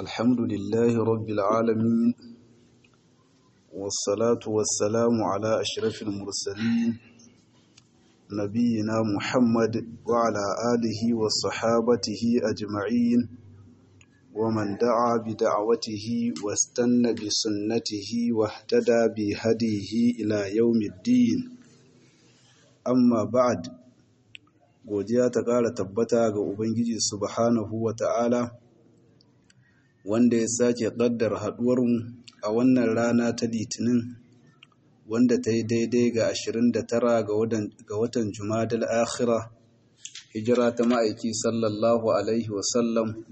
الحمد لله رب العالمين والصلاة والسلام على أشرف المرسلين نبينا محمد وعلى آله وصحابته أجمعين ومن دعا بدعوته واستنى بسنته واهتدى بهديه إلى يوم الدين أما بعد godiya ta ƙara tabbata ga Ubangiji subhanahu wa ta'ala wanda ya sake ƙaddar haɗuwarmu a wannan rana ta litinin wanda ta yi daidai ga 29 ga watan Jumadal akhira hijira ta ma'aiki sallallahu Alaihi wasallam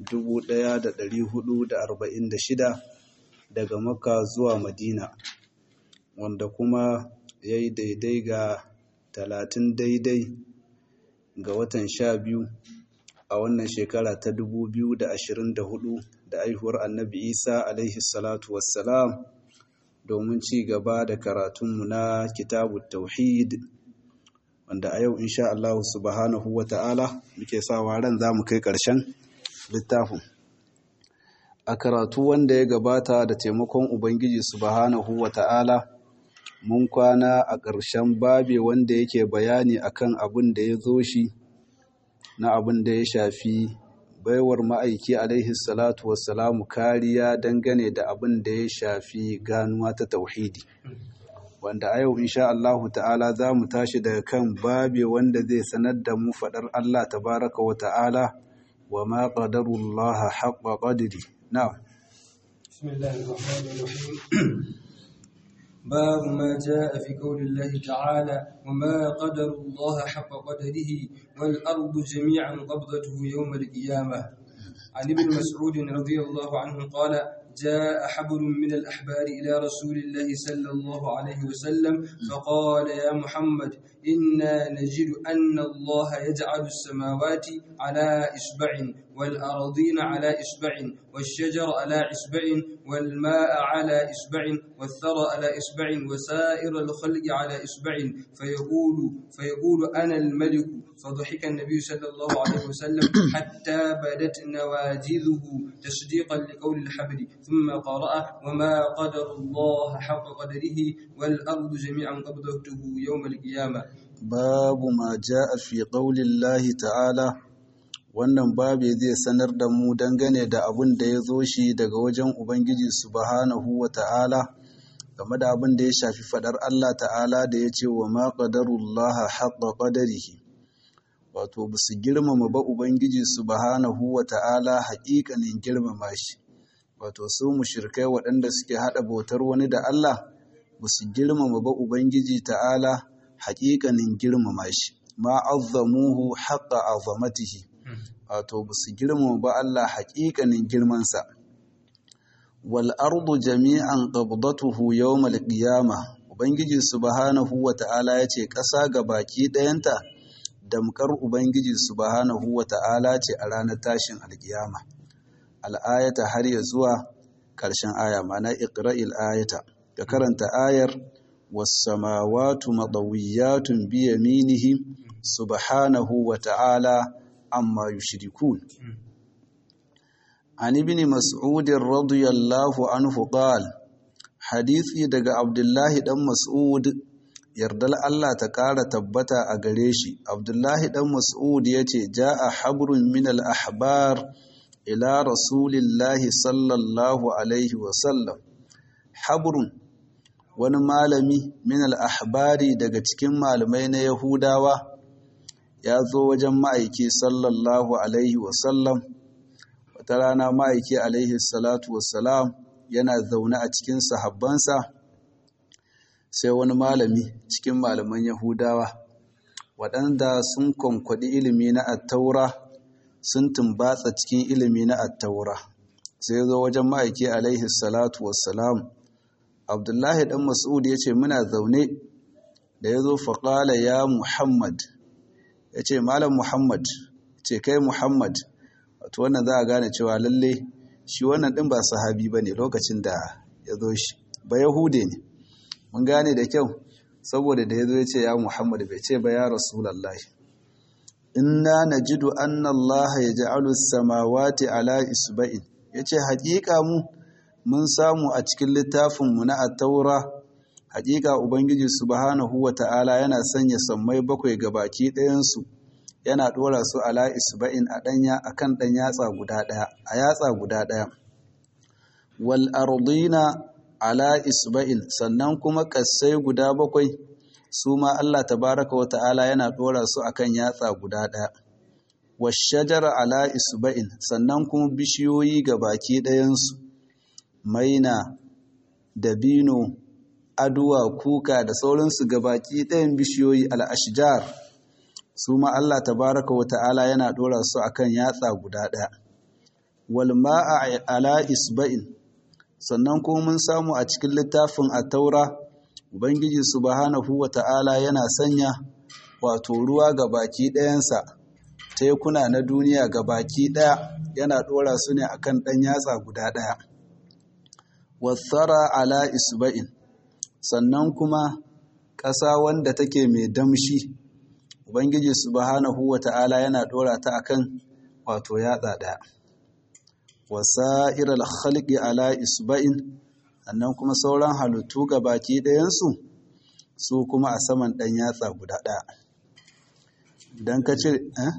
1446 daga Makka zuwa Madina wanda kuma ya yi daidai ga 30 daidai ga watan sha biyu a wannan shekara ta 2024 da aihuwar annabi isa alaihi salatu wassalam domin ci gaba da karatunmu na kitabu tauhid wanda a yau insha Allah subhanahu wa ta'ala muke sawa ran za mu kai ƙarshen littafin a karatu wanda ya gabata da taimakon ubangiji subhanahu wa ta'ala mun kwana a ƙarshen babe wanda yake bayani akan abin da ya zo shi na abin da ya shafi baiwar ma'aiki alaihi salatu wassalamu kariya dangane da abin da ya shafi ganuwa ta tauhidi wanda a yau insha Allahu ta'ala za mu tashi daga kan babe wanda zai sanar da mu faɗar Allah tabaraka wa ta'ala wa ma qadarullaha haqqa qadri na'am bismillahir rahmanir rahim باب ما جاء في قول الله تعالى وما قدر الله حق قدره والأرض جميعا قبضته يوم القيامة عن ابن مسعود رضي الله عنه قال جاء حبر من الأحبار إلى رسول الله صلى الله عليه وسلم فقال يا محمد إنا نجد أن الله يجعل السماوات على إصبع والأراضين على إصبع والشجر على إصبع والماء على إصبع والثرى على إصبع وسائر الخلق على إصبع فيقول فيقول أنا الملك فضحك النبي صلى الله عليه وسلم حتى بدت نواجذه تصديقا لقول الحبر ثم قرأ وما قدر الله حق قدره والأرض جميعا قبضته يوم القيامة باب ما جاء في قول الله تعالى wannan babe zai sanar da mu dangane da abin da ya zo shi daga wajen Ubangiji subhanahu wa ta'ala game da abin da ya shafi fadar Allah ta'ala da ya ce wa ma ƙadarullaha haƙa ƙadarihi wato ba su girmama ba Ubangiji subhanahu wa ta'ala haƙiƙanin girmama shi wato su mushrikai waɗanda suke haɗa bautar wani da Allah ba su girmama ba Ubangiji ta'ala haƙiƙanin girmama shi ma azzamuhu haƙa azamatihi wato ba su girmama ba Allah haƙiƙanin girmansa. Wal ardu jami'an qabdatuhu yawmal qiyama Ubangiji subhanahu wa ta'ala ya ce ƙasa ga baki ɗayanta damkar Ubangiji subhanahu wa ta'ala ce a ranar tashin alƙiyama. Al'ayata har ya zuwa ƙarshen aya mana iqra'il ayata ka karanta ayar was-samawatu madawiyatun bi yaminihi subhanahu wa ta'ala amma yushrikun an ibn mas'ud radiyallahu anhu qala hadisi daga abdullahi dan mas'ud yardal Allah ta ƙara tabbata a gare shi abdullahi dan mas'ud yace jaa habrun min al ahbar ila rasulillahi sallallahu alaihi wa sallam habrun wani malami min al ahbari daga cikin malamai na yahudawa ya zo wajen ma'aiki sallallahu alaihi wasallam wata rana ma'aiki alaihi salatu wasalam yana zaune a cikin sahabbansa sai wani malami cikin malaman yahudawa waɗanda sun kwankwaɗi ilimi na attaura sun tumbatsa cikin ilimi na attaura sai zo wajen ma'aiki alaihi salatu wasalam abdullahi ɗan mas'ud ya ce muna zaune da ya zo faƙala ya muhammad ya ce malam muhammad ce kai muhammad wato wannan za a gane cewa lalle shi wannan ɗin ba sahabi ba ne lokacin da ya zo shi ba yahude ne mun gane da kyau saboda da ya zo ya ce ya muhammad bai ce ba ya rasulallah inna najidu anna Allah yaj'alu as-samawati ala isba'in yace haƙiƙa mu mun samu a cikin littafin mu na at-taura haƙiƙa ubangiji subhanahu wata'ala yana sanya sammai bakwai ga baki ɗayan su yana ɗora su ala isba'in a ɗanya akan ɗan yatsa guda ɗaya a yatsa guda ɗaya wal ardina ala isba'in sannan kuma kassai guda bakwai su ma Allah tabaraka wa ta'ala yana ɗora su akan yatsa guda ɗaya washajara ala isba'in sannan kuma bishiyoyi ga baki ɗayansu maina dabino aduwa kuka da sauransu ga baki ɗayan bishiyoyi al'ashijar su ma Allah tabaraka wa ta'ala yana ɗora su akan yatsa guda ɗaya wal ma'a ala isba'in sannan kuma mun samu a cikin littafin at-taura ubangiji subhanahu wa ta'ala yana sanya wato ruwa ga baki ɗayansa tekuna na duniya ga baki ɗaya yana ɗora su ne akan ɗan yatsa guda ɗaya wasara ala isba'in sannan kuma ƙasa wanda take mai damshi ubangiji subhanahu wa ta'ala yana ɗora ta akan wato yatsa ɗaya wasa'ir al-khalqi ala isba'in sannan kuma sauran halittu ga baki ɗayansu su kuma a saman ɗan yatsa guda ɗaya idan ka ce eh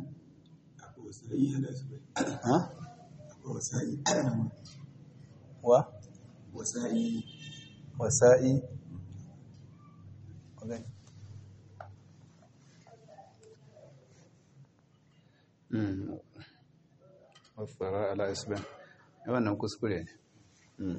wa wasa'i wasa'i okay. mm. wasara ala isba'in wannan kuskure ne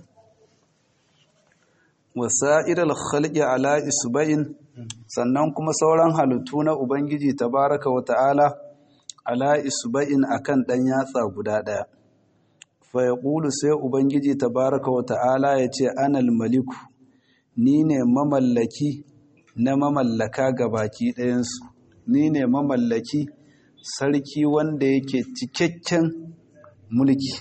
wasa'iral khalqi ala isba'in sannan kuma sauran halittu na ubangiji tabaraka wa ta'ala ala isba'in akan dan yatsa guda daya fa yaqulu sai ubangiji tabaraka wa ta'ala yace anal maliku ni ne mamallaki na mamallaka gabaki ɗayansu ni ne mamallaki sarki wanda yake cikakken mulki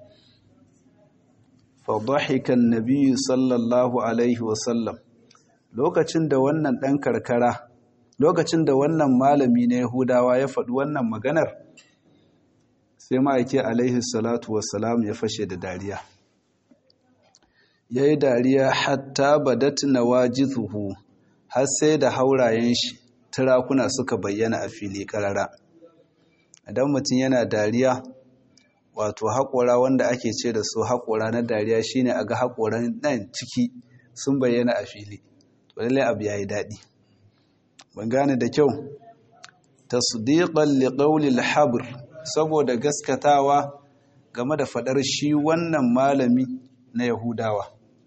fadahikan nabiyyu sallallahu alaihi wasallam lokacin da wannan ɗan karkara lokacin da wannan malami na yahudawa ya faɗi wannan maganar sai ma'aiki alaihi salatu wassalam ya fashe da dariya ya yi dariya hatta badat na wajizuhu har sai da haurayen shi turakuna suka bayyana a fili ƙarara idan mutum yana dariya wato haƙora wanda ake ce da su haƙora na dariya shine a ga haƙoran nan ciki sun bayyana a fili to lallai abu yayi daɗi ban gane da kyau tasdiqan liqawli al-habr saboda gaskatawa game da fadar shi wannan malami na Yahudawa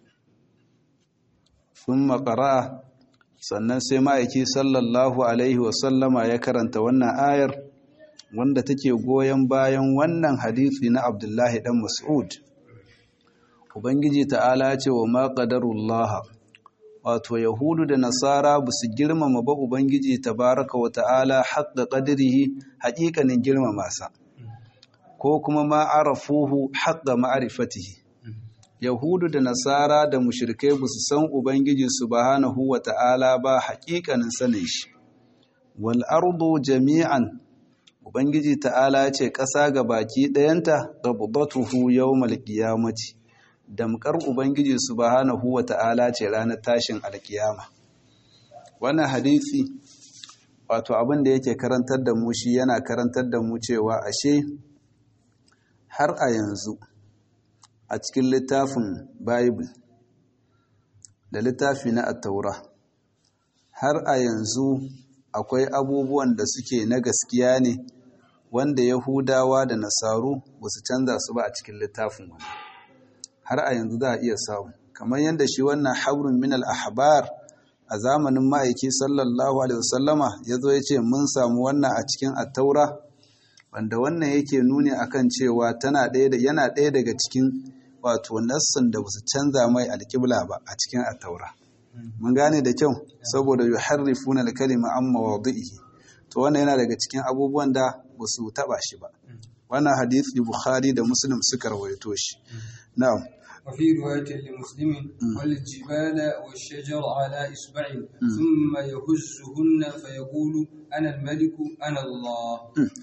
thumma qara'a sannan sai ma'aiki sallallahu alaihi wasallama ya karanta wannan ayar wanda take goyon bayan wannan hadisi na Abdullahi dan Mas'ud Ubangiji ta'ala ce wa ma qadarullah wato Yahudu da Nasara ba su girmama ba Ubangiji tabaraka wa ta'ala haqqa qadrihi haƙiƙanin girmama sa ko kuma ma arafuhu haqqa ma'rifatihi Yahudu da Nasara da mushrikai ba su san Ubangiji subhanahu wa ta'ala ba haƙiƙanin sanin shi wal ardu jami'an Ubangiji ta'ala ce ƙasa ga baki ɗayanta qabdatuhu yawmal qiyamati damkar Ubangiji subhanahu wa ta'ala ce ranar tashin alkiyama wannan hadisi wato abin da yake karantar da mu shi yana karantar da mu cewa ashe har a yanzu a cikin littafin bible da littafi na attaura har a yanzu akwai abubuwan da suke na gaskiya ne wanda yahudawa da nasaru ba su canza su ba a cikin littafin wani har a yanzu za a iya samu kamar yadda shi wannan habrun min al-ahbar a zamanin ma'aiki sallallahu alaihi wasallama ya zo ya ce mun samu wannan a cikin attaura wanda wannan yake nuni akan cewa tana ɗaya yana ɗaya daga cikin wato nassin da basu canza mai alƙibla ba a cikin attaura mun gane da kyau saboda yuharrifuna al-kalima an mawadihi to wannan yana daga cikin abubuwan da basu taba shi ba wannan hadisi bukhari da muslim suka rawaito shi na'am وفي رواية لمسلم والجبال والشجر على إصبع ثم يهزهن فيقول أنا الملك أنا الله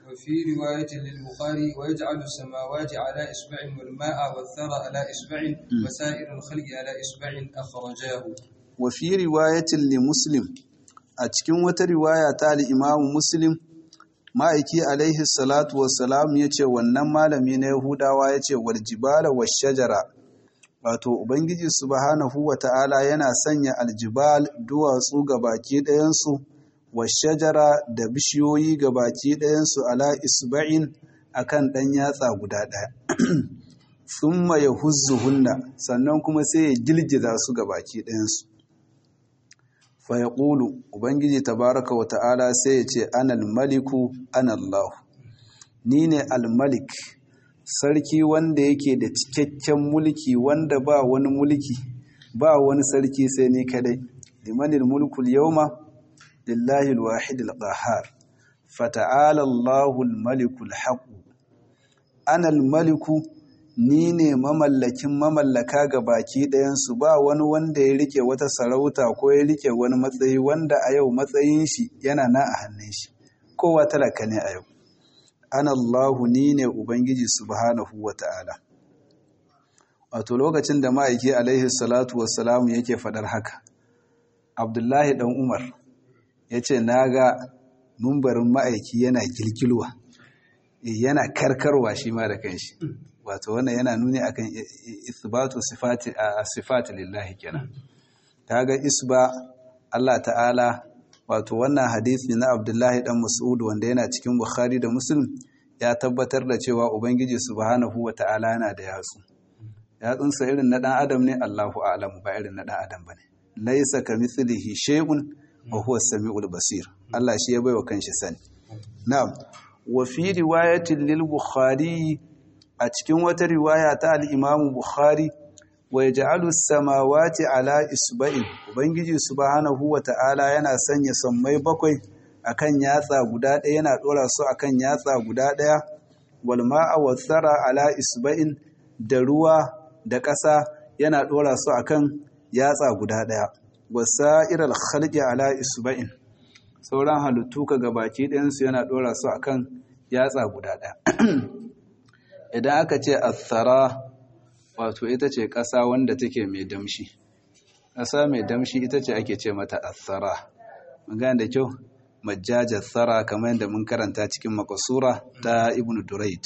وفي رواية للبخاري ويجعل السماوات على إصبع والماء والثرى على إصبع وسائر الخلق على إصبع أخرجاه وفي رواية لمسلم أتكن وترواية تالي إمام مسلم ma'aiki alaihi salatu wassalam ya ce wannan malami na yahudawa ya ce waljibala wa shajara wato ubangiji subhanahu wa ta'ala yana sanya aljibal duwatsu ga baki ɗayansu wa shajara da bishiyoyi ga baki ɗayansu ala isba'in akan ɗan yatsa guda ɗaya thumma ya hunna sannan kuma sai ya girgiza su ga baki ɗayansu fa ya ƙulu ubangiji tabaraka wa ta'ala sai ya ce anal maliku anallahu ni ne almalik sarki wanda yake da cikakken mulki wanda ba wani mulki ba wani sarki sai ni kadai limanil mulkul yawma lillahi alwahid alqahhar fata'ala Allahu almalikul haqq ana almaliku ni ne mamallakin mamallaka ga baki ɗayansu ba wani wanda ya rike wata sarauta ko ya rike wani matsayi wanda a yau matsayin shi yana na a hannun shi kowa talaka ne a yau ana Allahu ni ne Ubangiji subhanahu wa ta'ala. Wato lokacin da ma'aiki alaihi salatu wassalamu yake faɗar haka, Abdullahi ɗan Umar ya ce, Na ga mumbarin ma'aiki yana gilgilwa, yana karkarwa shi ma da kanshi. Wato wannan yana nuni akan isbatu sifati lillahi kenan. Ta ga isba Allah ta'ala wato wannan hadisi na abdullahi dan mas'ud wanda yana cikin bukhari da muslim ya tabbatar da cewa ubangiji subhanahu wa ta'ala yana da yatsu yatsunsa irin na dan adam ne allahu a'lamu ba irin na dan adam bane laysa kamithlihi shay'un wa huwa as-sami'ul basir allah shi ya baiwa kanshi sani na'am wa fi riwayatin lil bukhari a cikin wata riwaya ta al-imam bukhari wa yaj'alu samawati ala isba'in ubangiji subhanahu wata'ala yana sanya sammai bakwai akan yatsa guda ɗaya yana dora su akan yatsa guda ɗaya wal ma'a wathara ala isba'in da ruwa da ƙasa yana dora su akan yatsa guda ɗaya wasairal khalqi ala isba'in sauran halittu ka gabaki ɗayan su yana dora su akan yatsa guda ɗaya idan aka ce athara wato ita ce ƙasa wanda take mai damshi ƙasa mai damshi ita ce ake ce mata athara magana da kyau majjajar tsara kamar yadda mun karanta cikin makasura ta ibn duraid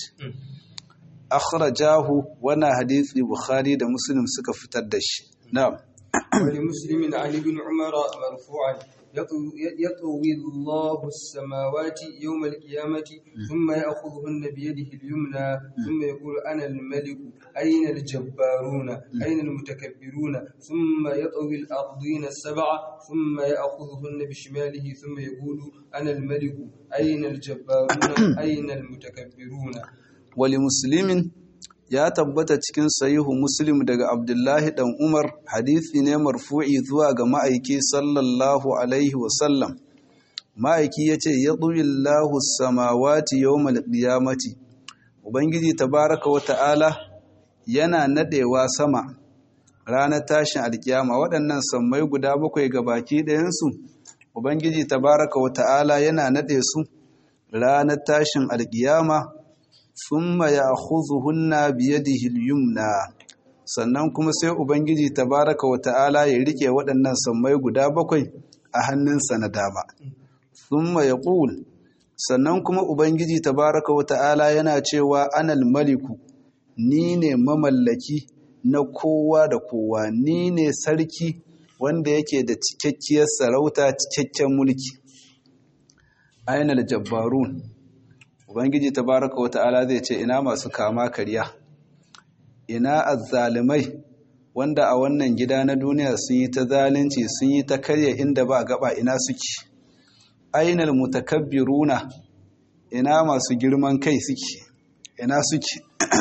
akhrajahu wannan hadisi bukhari da muslim suka fitar da shi na'am ولمسلم عن ابن عمر مرفوعا يطوي الله السماوات يوم القيامة ثم يأخذهن بيده اليمنى ثم يقول أنا الملك أين الجبارون أين المتكبرون ثم يطوي الأرضين السبع ثم يأخذهن بشماله ثم يقول أنا الملك أين الجبارون أين المتكبرون ولمسلم ya tabbata cikin sahihu muslim daga abdullahi dan umar hadisi ne marfu'i zuwa ga ma'aiki sallallahu alaihi wasallam ma'aiki ya ce ya ɗuwillahu samawati yawmal qiyamati ubangiji tabaraka wa ta'ala yana nadewa sama ranar tashin alkiyama waɗannan sammai guda bakwai ga baki ɗayansu ubangiji tabaraka wa ta'ala yana nade su ranar tashin alkiyama thumma ya'khudhuhunna biyadihi al-yumna sannan kuma sai ubangiji tabaraka wa ta'ala ya rike waɗannan sammai guda bakwai a hannunsa na dama thumma yaqul sannan kuma ubangiji tabaraka wa ta'ala yana cewa anal maliku ni ne mamallaki na kowa da kowa ni ne sarki wanda yake da cikakkiyar sarauta cikakken mulki ainal jabbarun ubangiji tabaraka wa ta'ala zai ce ina masu kama karya ina azzalimai wanda a wannan gida na duniya sun yi ta zalunci sun yi ta karya inda ba gaba ina suke ainal mutakabbiruna ina masu girman kai suke ina suke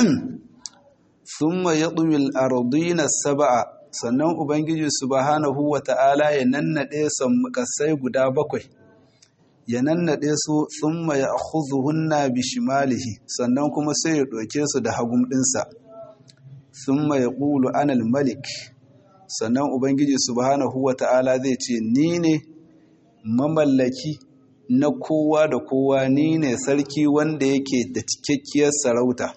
thumma yadwil ardina sab'a sannan ubangiji subhanahu wa ta'ala ya nannade kasai guda bakwai ya nannaɗe su thumma ya akhudhuhunna bishimalihi sannan kuma sai ya ɗauke su da hagum ɗinsa thumma ya ƙulu anal malik sannan ubangiji subhanahu wa ta'ala zai ce ni ne mamallaki na kowa da kowa ni ne sarki wanda yake da cikakkiyar sarauta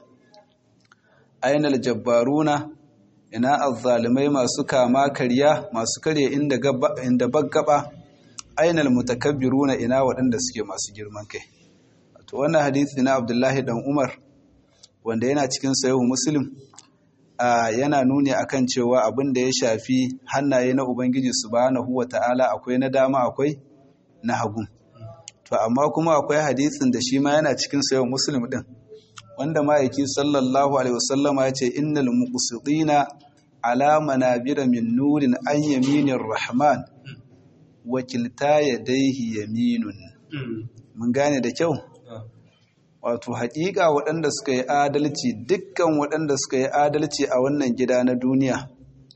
ainal jabbaruna ina azzalimai masu kama karya masu karya inda gaba inda baggaba ainal mutakabbiruna ina waɗanda suke masu girman kai to wannan hadisi na Abdullahi dan Umar wanda yana cikin sahihu Muslim yana nuni akan cewa abin da ya shafi hannaye na Ubangiji subhanahu wata'ala akwai na dama akwai na hagu to amma kuma akwai hadisin da shi ma yana cikin sahihu Muslim din wanda ma'aiki sallallahu alaihi wasallama ya ce innal muqsitina ala manabira min nurin an yaminir rahman wa kilta yadayhi yaminun mun gane da kyau wato haƙiƙa waɗanda suka yi adalci dukkan waɗanda suka yi adalci a wannan gida na duniya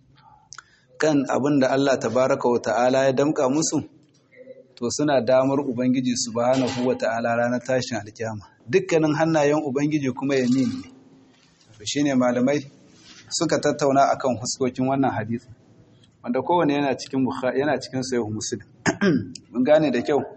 kan abin da Allah tabaraka wa ta'ala ya damƙa musu to suna damar ubangiji subhanahu wa ta'ala ranar tashin alkiyama dukkanin hannayen ubangiji kuma yamin ne to shine malamai suka tattauna akan huskokin wannan hadisi wanda kowane yana cikin yana cikin sahih muslim mun gane da kyau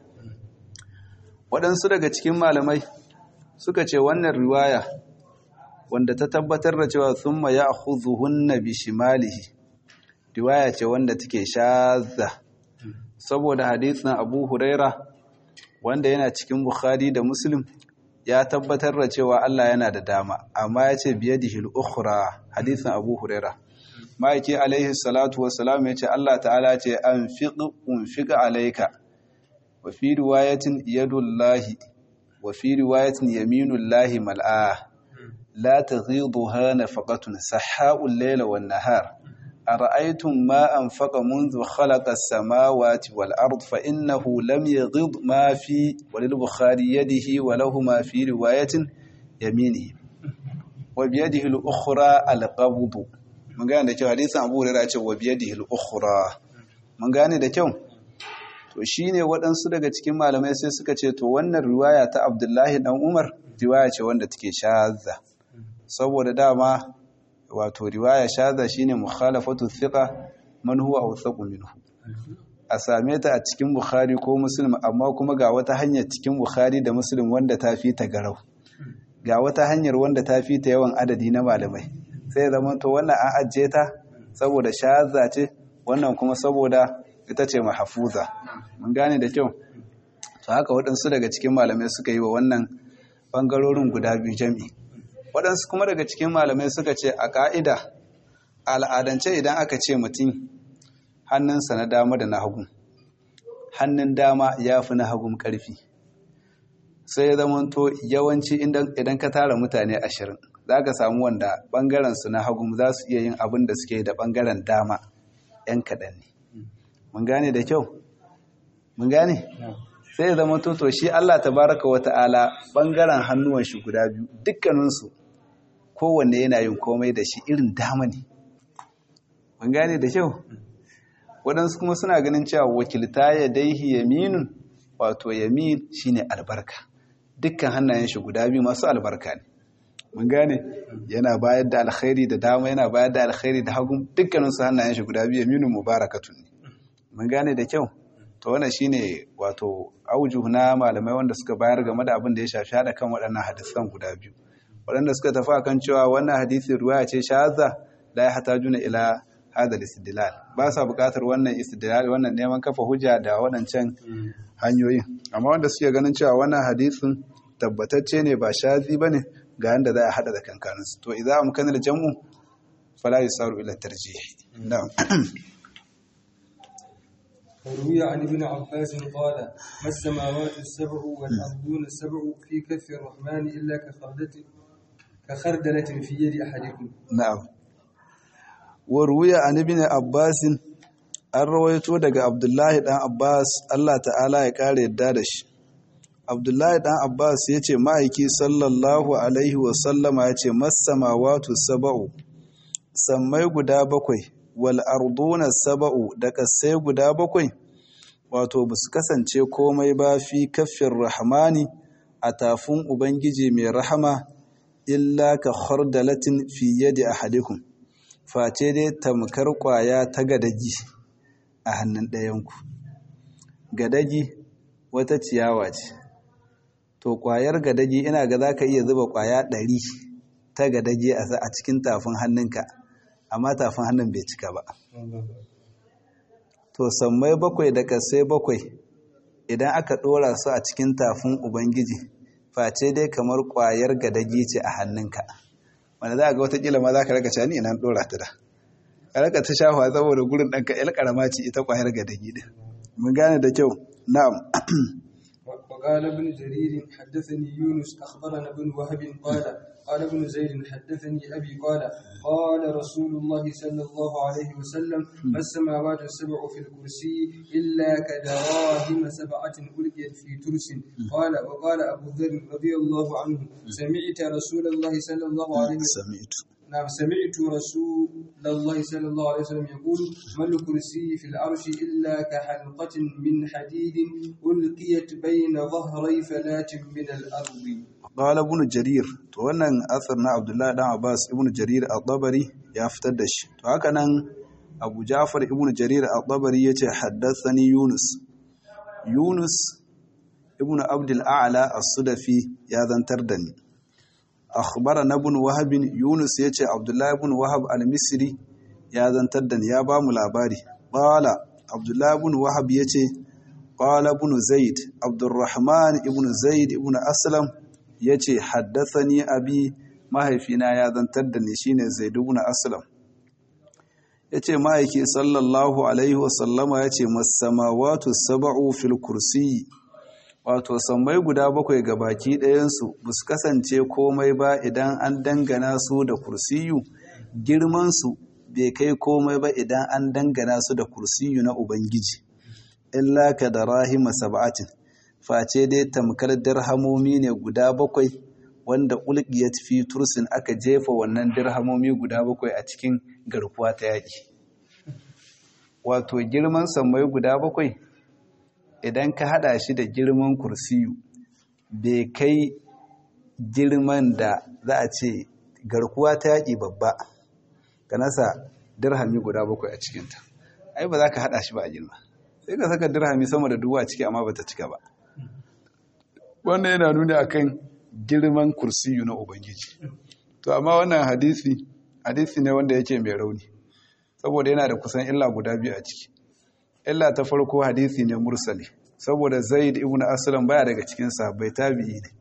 waɗansu daga cikin malamai suka ce wannan riwaya wanda ta tabbatar da cewa thumma ya'khudhuhunna bi shimalihi riwaya ce wanda take shazza saboda hadisin Abu Huraira wanda yana cikin Bukhari da Muslim ya tabbatar da cewa Allah yana da dama amma ya ce biyadihi al-ukhra hadisin Abu Huraira ma'aiki alaihi salatu wassalam ya ce Allah ta'ala ce anfiq unfiq alayka wa fi riwayatin yadullahi wa fi riwayatin yaminullahi mal'a la taghidha nafaqatun sahhaa'ul layla wan nahar أرأيتم ما أنفق منذ خلق السماوات والأرض فإنه لم يغض ما في وللبخاري يده وله ما في رواية يمينه وبيده الأخرى القبض من قال ده حديث أبو هريرة وبيده الأخرى من قال ده kyau to shine waɗansu daga cikin malamai sai suka ce to wannan riwaya ta Abdullahi dan Umar riwaya ce wanda take shazza saboda dama wato riwaya shaza shine mukhalafatu thiqa man huwa awthaqu minhu a same ta a cikin bukhari ko muslim amma kuma ga wata hanyar cikin bukhari da muslim wanda ta fi ta garau ga wata hanyar wanda ta fi ta yawan adadi na malamai sai zama to wannan an ajiye ta saboda shaza ce wannan kuma saboda ita ce mahfuza mun gane da kyau to haka waɗansu daga cikin malamai suka yi wa wannan bangarorin guda biyu jami'i waɗansu kuma daga cikin malamai suka ce a ƙa'ida al'adance idan aka ce mutum hannunsa na dama da na hagu hannun dama ya fi na hagun ƙarfi sai ya zama to yawanci idan ka tara mutane ashirin za ka samu wanda ɓangarensu na hagu za su iya yin abin da suke da ɓangaren dama ‘yan kaɗan ne mun gane da kyau mun gane sai ya zama to shi Allah ta baraka wa ta'ala ɓangaren hannuwan shi guda biyu dukkaninsu kowanne yana yin komai da shi irin dama ne mun gane da kyau waɗansu kuma suna ganin cewa wakilta ya daihi yaminun wato yamin shine albarka dukkan hannayen shi guda biyu masu albarka ne mun gane yana bayar da alkhairi da dama yana bayar da alkhairi da hagu dukkaninsu hannayen shi guda biyu yaminun mubarakatun ne mun gane da kyau to wannan shine wato aujuhu na malamai wanda suka bayar game da abin da ya shafi hada kan waɗannan hadisan guda biyu waɗanda suka tafi akan cewa wannan hadisin ruwaya ce shahadza la yahtajuna ila hada istidlal ba sa buƙatar wannan istidlal wannan neman kafa hujja da waɗancan hanyoyin amma wanda suke ganin cewa wannan hadisin tabbatacce ne ba shazi bane ga yanda za a hada da kankanin su to idza amkana da jam'u fala yusaru ila tarjih na'am وروي عن ابن عباس قال ما السماوات السبع والأرضون السبع في كف الرحمن إلا كخردة كخردلة في يد أحدكم na'am waruya an ibn abbas an rawaito daga abdullahi dan abbas Allah ta'ala ya kare yadda da shi abdullahi dan abbas yace ma'aiki sallallahu alaihi wa sallama yace masamawatu sab'u sammai guda bakwai wal arduna sab'u da kasai guda bakwai wato basu kasance komai ba fi kaffin rahmani a tafin ubangiji mai rahama illa ka khardalatin fi yadi ahadikum face dai tamkar kwaya ta gadagi a hannun ɗayanku gadagi wata ciyawa ce to kwayar gadaji ina ga za ka iya zuba kwaya ɗari ta gadaji a cikin tafin hannunka amma tafin hannun bai cika ba to sammai bakwai da kasai bakwai idan aka ɗora su a cikin tafin ubangiji face dai kamar kwayar gadaji ce a hannunka wanda za a ga watakila ma za ka raka cani ina ɗora ta da ka raka ta shafa saboda gurin ɗanka yal ƙarama ce ita kwayar gadaji ɗin mun gane da kyau na'am وقال ابن جرير حدثني يونس أخبرنا ابن وهب قال قال ابن زيد حدثني أبي قال قال رسول الله صلى الله عليه وسلم ما السماوات السبع في الكرسي إلا كدراهم سبعة ألقيت في ترس قال وقال أبو ذر رضي الله عنه سمعت رسول الله صلى الله عليه وسلم سمعت نعم سمعت رسول الله صلى الله عليه وسلم يقول ما الكرسي في العرش إلا كحلقة من حديد ألقيت بين ظهري فلاة من الأرض قال ابن جرير to wannan asar na Abdullahi dan Abbas ibn Jarir al-Tabari ya fitar da shi to haka nan Abu Ja'far ibn Jarir al-Tabari yace haddathani Yunus Yunus ibn Abdul A'la as-Sudafi ya zantar da ni akhbarana ibn Wahab Yunus yace Abdullahi ibn Wahab al-Misri ya zantar da ni ya ba mu labari qala Abdullahi ibn Wahab yace qala ibn Zaid Abdurrahman ibn Zaid ibn Aslam ya ce haddasani abi mahaifina ya zantar da ni shine zaidu na aslam ya ce ma'aiki sallallahu alaihi wasallama ya ce masamawatu saba'u fil kursi wato sammai guda bakwai ga baki ɗayansu ba su kasance komai ba idan an dangana su da kursiyu girmansu bai kai komai ba idan an dangana su da kursiyu na ubangiji illa ka da rahima sab'atin face dai tamkar dirhamomi ne guda bakwai wanda ulqiyat fi tursin aka jefa wannan dirhamomi guda bakwai a cikin garkuwa ta yaƙi wato girman sammai guda bakwai idan ka hada shi da girman kursiyu bai kai girman da za a ce garkuwa ta yaƙi babba ka nasa dirhami guda bakwai a cikinta ai ba za ka hada shi ba a girma sai ka saka dirhami sama da dubu a ciki amma ba ta cika ba wannan yana nuna akan girman kursiyu na ubangiji to amma wannan hadisi hadisi ne wanda yake mai rauni saboda yana da kusan illa guda biyu a ciki illa ta farko hadisi ne mursali saboda zaid ibn aslam baya daga cikin sahabbai tabi'i ne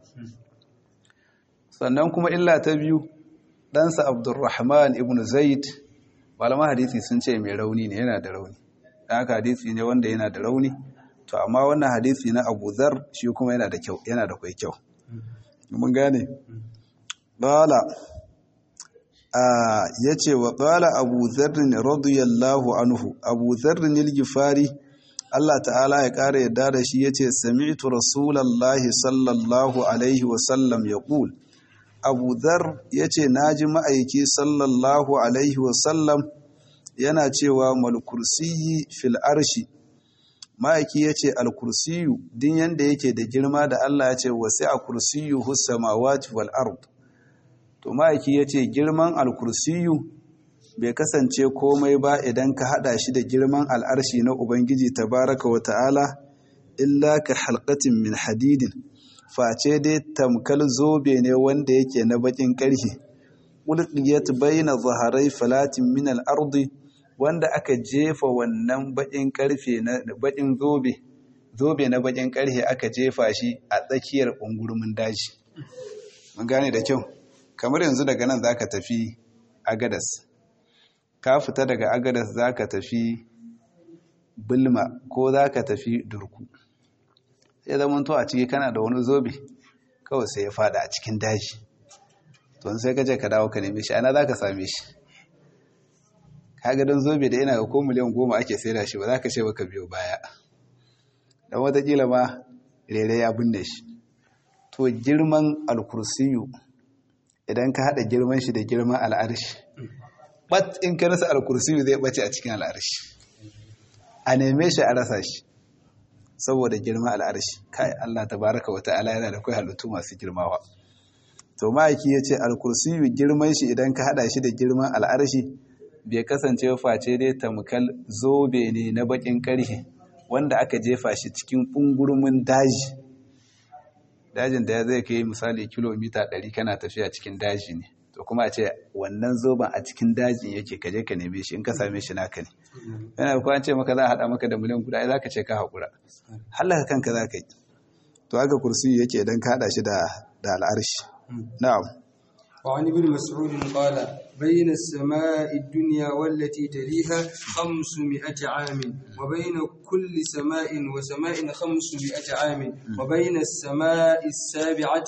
sannan kuma illa ta biyu ɗansa abdurrahman ibn zaid malaman hadisi sun ce mai rauni ne yana da rauni dan haka hadisi ne wanda yana da rauni to amma wannan hadisi na Abu Dharr shi kuma yana da kyau yana da kai kyau mun gane qala ah yace wa qala Abu Dharr radiyallahu anhu Abu Dharr al-Ghifari Allah ta'ala ya kare yadda da shi yace sami'tu rasulullahi sallallahu alaihi wa sallam yaqul Abu Dharr yace naji ma'aiki sallallahu alaihi wa sallam yana cewa mal kursiyyi fil arshi ma'aiki ya ce alkursiyu din yanda yake da girma da Allah ya ce wasu a kursiyu hussamawati wal ard to ma'aiki ya ce girman alkursiyu bai kasance komai ba idan ka hada shi da girman al'arshi na ubangiji tabaraka wa ta'ala illa ka halkatin min hadidin face dai tamkal zobe ne wanda yake na bakin ƙarfe ulqiyat bayna zaharai falatin min al-ardi wanda aka jefa wannan baƙin ƙarfe na baƙin zobe zobe na baƙin ƙarfe aka jefa shi a tsakiyar ƙungurmin daji mun gane da kyau kamar yanzu daga nan zaka tafi agadas ka fita daga agadas zaka tafi bulma ko zaka tafi durku sai zaman to a ciki kana da wani zobe kawai sai ya fada a cikin daji to sai ka je ka dawo ka neme shi ana zaka same shi kaga don zobe da yana ga ko miliyan goma ake saida shi ba za ka ce baka biyo baya don watakila ma rere ya binne shi to girman alkursiyu idan ka haɗa girman shi da girman al'arshi bat in ka rasa alkursiyu zai ɓace a cikin al'arshi a neme shi a rasa shi saboda girman al'arshi kai Allah tabaraka wa ta'ala yana da kai halittu masu girmawa to ma'aiki ya ce alkursiyu girman shi idan ka haɗa shi da girman al'arshi bai kasance face dai tamkal zobe ne na bakin karhe wanda aka jefa shi cikin ɓungurumin daji dajin da ya zai kai misali kilomita 100 kana tafiya cikin daji ne to kuma a ce wannan zoben a cikin dajin yake kaje ka neme shi in ka same shi naka ne yana da an ce maka za a haɗa maka da miliyan guda za ka ce ka haƙura hallaka kanka za ka yi to haka kursi yake idan ka haɗa shi da al'arshi na'am وعن ابن مسعود قال بين السماء الدنيا والتي تليها خمسمائة عام وبين كل سماء وسماء خمسمائة عام وبين السماء السابعة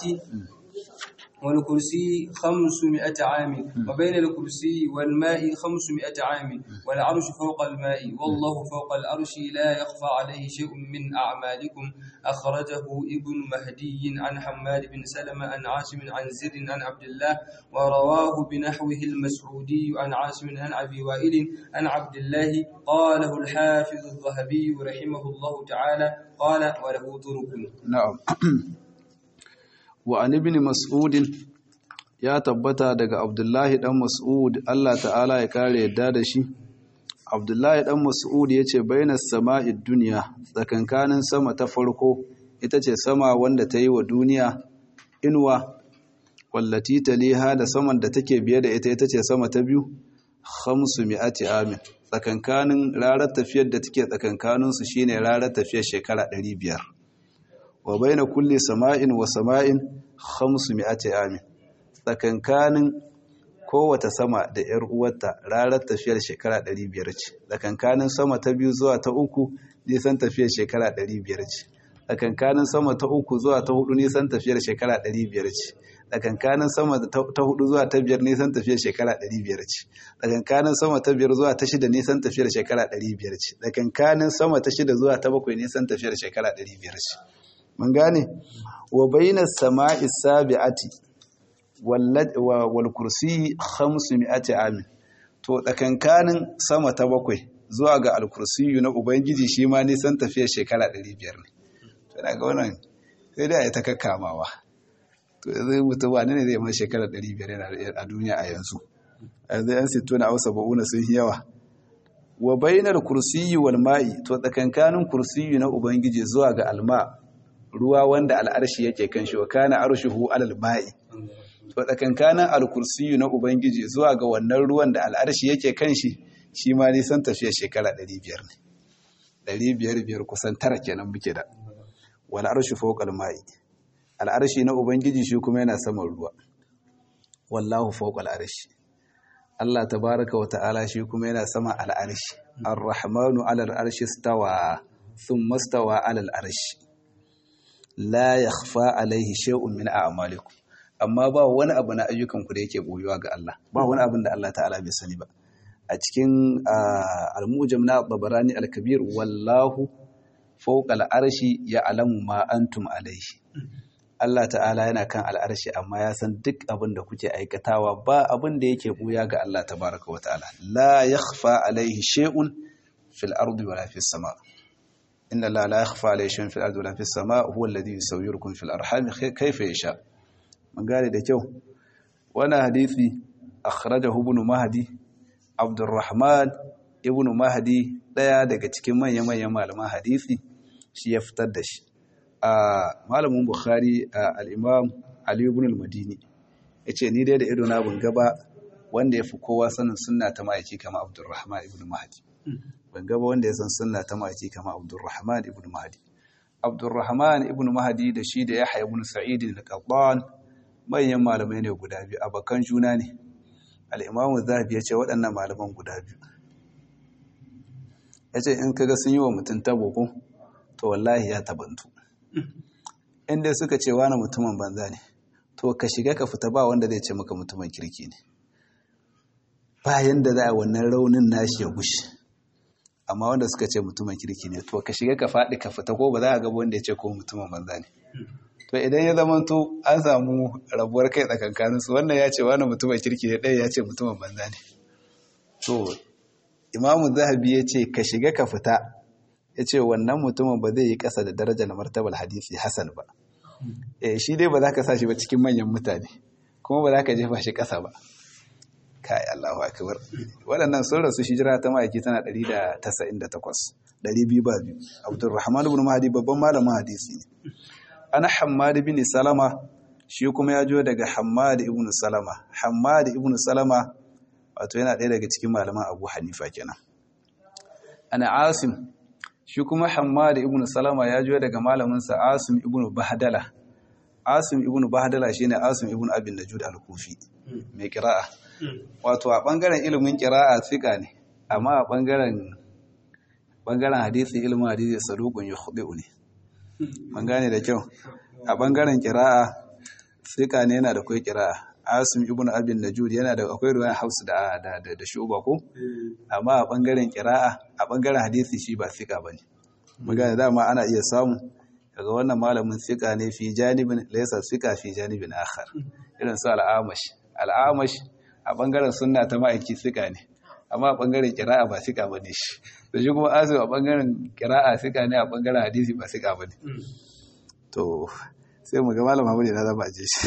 والكرسي خمسمائة عام وبين الكرسي والماء خمسمائة عام والعرش فوق الماء والله فوق العرش لا يخفى عليه شيء من أعمالكم أخرجه ابن مهدي عن حماد بن سلمة عن عاصم عن زر عن عبد الله ورواه بنحوه المسعودي عن عاصم عن أبي وائل عن عبد الله قاله الحافظ الذهبي رحمه الله تعالى قال وله طرق نعم wa an ibn mas'udin ya tabbata daga abdullahi dan mas'ud Allah ta'ala ya kare yadda da shi abdullahi dan mas'ud yace bainas sama'id dunya tsakankanin sama ta farko ita ce sama wanda ta yi wa duniya inuwa wallati taliha da saman da take biye da ita ita ce sama ta biyu khamsu mi'ati amin tsakankanin rarar tafiyar da take tsakankaninsu shine rarar tafiyar shekara 500 wa baina kulli sama'in wa sama'in khamsu mi'ati amin tsakankanin kowace sama da ‘yar uwarta ranar tafiyar shekara 500 ce tsakankanin sama ta biyu zuwa ta uku nisan tafiyar shekara 500 ce tsakankanin sama ta uku zuwa ta hudu nisan tafiyar shekara 500 ce tsakankanin sama ta hudu zuwa ta biyar nisan tafiyar shekara 500 ce tsakankanin sama ta biyar zuwa ta shida nisan tafiyar shekara 500 ce tsakankanin sama ta shida zuwa ta bakwai nisan tafiyar shekara 500 ce mun gane wa bainas sama'i sabi'ati wal kursi 500 amin to tsakankanin sama ta bakwai zuwa ga al kursiyu na ubangiji shi ma nisan tafiyar shekara 500 ne to daga wannan sai dai ta kakkamawa to zai mutu wani ne zai mai shekara 500 a duniya a yanzu a yanzu yan sitto na ausa ba'una sun yawa wa bainar kursiyi wal ma'i to tsakankanin kursiyu na ubangiji zuwa ga alma ruwa wanda al'arshi yake kan shi wa kana arshuhu alal ma'i to tsakankanin alkursiyu na ubangiji zuwa ga wannan ruwan da al'arshi yake kan shi shi ma nisan tafiya shekara 500 ne 500 biyar kusan tara kenan muke da wal arshu fawqa ma'i al'arshi na ubangiji shi kuma yana saman ruwa wallahu fawqa al'arshi Allah tabaraka wa ta'ala shi kuma yana sama al'arshi ar-rahmanu 'ala al'arshi stawa thumma stawa 'ala al'arshi la yakhfa alayhi shay'un min a'malikum amma ba wani abu na ayyukan ku da yake boyuwa ga Allah ba wani abin da Allah ta'ala bai sani ba a cikin al-mujam na babarani al-kabir wallahu fawqa al-arshi ya'lamu ma antum alayhi Allah ta'ala yana kan al'arshi amma ya san duk abin da kuke aikatawa ba abin da yake buya ga Allah tabaraka wa ta'ala la yakhfa alayhi shay'un fil ardi wala fis sama inna la la yakhfa alayhi shay'un fil ardi wala fis sama huwa alladhi yusawwirukum fil arham kayfa yasha mun gane da kyau wannan hadisi akhrajahu ibn mahdi abdurrahman ibn mahdi daya daga cikin manyan manyan malaman hadisi shi ya fitar da shi a malamin bukhari al'imam ali ibn al-madini ya ce ni dai da ido na ban gaba wanda ya fi kowa sanin sunna ta ma'aiki kama abdurrahman ibn mahdi ban gaba wanda ya san sunna ta ma'aiki kama abdurrahman ibn mahdi abdurrahman ibn mahdi da shi da yahya ibn sa'id al-qattan manyan malamai ne guda biyu abakan juna ne al-imam zahabi ya ce waɗannan malaman guda biyu ya ce in kaga sun yi wa mutum tabo ko to wallahi ya tabantu inda suka ce wani mutumin banza ne to ka shiga ka fita ba wanda zai ce maka mutumin kirki ne bayan da za a wannan raunin nashi ya gushe amma wanda suka ce mutumin kirki ne to ka shiga ka faɗi ka fita ko ba za a gaba wanda ya ce ko mutumin banza ne to idan ya zama to an samu rabuwar kai tsakankanin su wannan ya ce wani mutumin kirki ne ɗaya ya ce mutumin banza ne to imamu zahabi ya ce ka shiga ka fita ya ce wannan mutumin ba zai yi ƙasa da darajar martabar hadisi hasan ba e shi dai ba za ka sa shi ba cikin manyan mutane kuma ba za ka jefa shi ƙasa ba kai Allahu akbar waɗannan sun rasu hijira ta ma'aiki tana 198 200 ba biyu Abdurrahman ibn Mahdi babban malamin hadisi ne ana Hammad ibn Salama shi kuma ya jo daga Hammad ibn Salama Hammad ibn Salama wato yana ɗaya daga cikin malaman Abu Hanifa kenan ana Asim shi kuma Hammad ibn Salama ya jo daga malamin sa Asim ibn Bahdala Asim ibn Bahdala shine Asim ibn Abin Najud al-Kufi mai kira'a wato a bangaren ilimin kira'a tsika ne amma a bangaren bangaren hadisi ilimin hadisi saduqun yukhdi'u ne man gane da kyau a bangaren kira'a tsika ne yana da kai kira'a Asim ibn Abin Najud yana da akwai ruwan Hafs da da da Shuba ko amma a bangaren kira'a a bangaren hadisi shi ba tsika bane mun gane dama ana iya samu daga wannan malamin tsika ne fi janibin laysa tsika fi janibin akhar irin su al'amash al'amash a bangaren sunna ta ma'aiki tsika ne amma a bangaren kira'a ba tsika bane shi da shi kuma asu a bangaren kira'a tsika ne a bangaren hadisi ba tsika bane to sai mu ga malam Muhammad na zaba je shi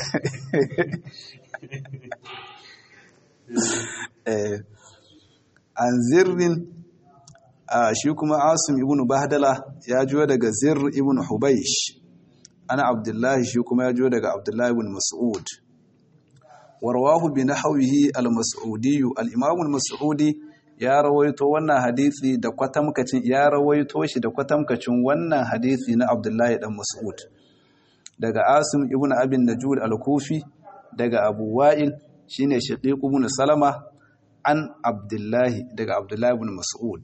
eh an zirrin shi kuma asim ibn bahdala ya juyo daga zir ibn hubaish ana abdullahi shi kuma ya juyo daga abdullahi ibn mas'ud warwahu bi nahwihi al-mas'udi al-imam al-mas'udi ya rawaito wannan hadisi da kwatamkacin ya rawaito shi da kwatamkacin wannan hadisi na abdullahi dan mas'ud daga asim ibn abin najud al-kufi daga abu wa'il shine shaqiq ibn salama an abdullahi daga abdullahi ibn mas'ud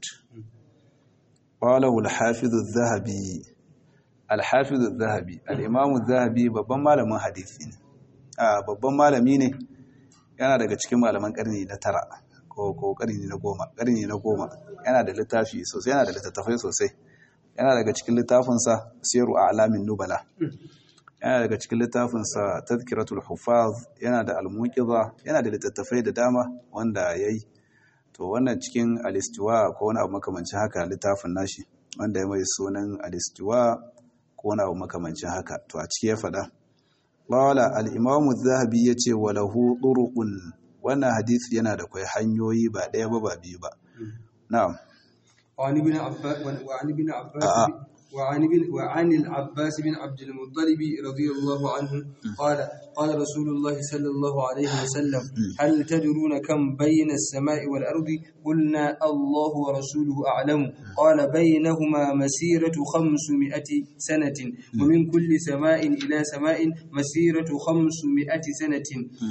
qalahu al-hafiz az-zahabi al-hafiz az-zahabi al-imam az-zahabi babban malamin hadisi ne a babban malami ne yana daga cikin malaman karni na tara ko ko karni na goma karni na goma yana da littafi sosai yana da littattafai sosai yana daga cikin littafinsa siru a'lamin nubala yana daga cikin littafinsa tazkiratul hufaz yana da almuqiza yana da littattafai da dama wanda yayi to wannan cikin alistiwa ko wani abu makamancin haka littafin nashi wanda ya mai sunan alistiwa ko wani abu makamancin haka to a ciki ya faɗa qala al-imam az-zahabi yace walahu turuqun wannan hadisi yana da kai hanyoyi ba ɗaya ba ba biyu ba na'am وعن ابن عباس وعن ابن عباس وعن ابن وعن العباس بن عبد المطلب رضي الله عنه قال قال رسول الله صلى الله عليه وسلم هل تدرون كم بين السماء والأرض قلنا الله ورسوله أعلم قال بينهما مسيرة خمسمائة سنة ومن كل سماء إلى سماء مسيرة خمسمائة سنة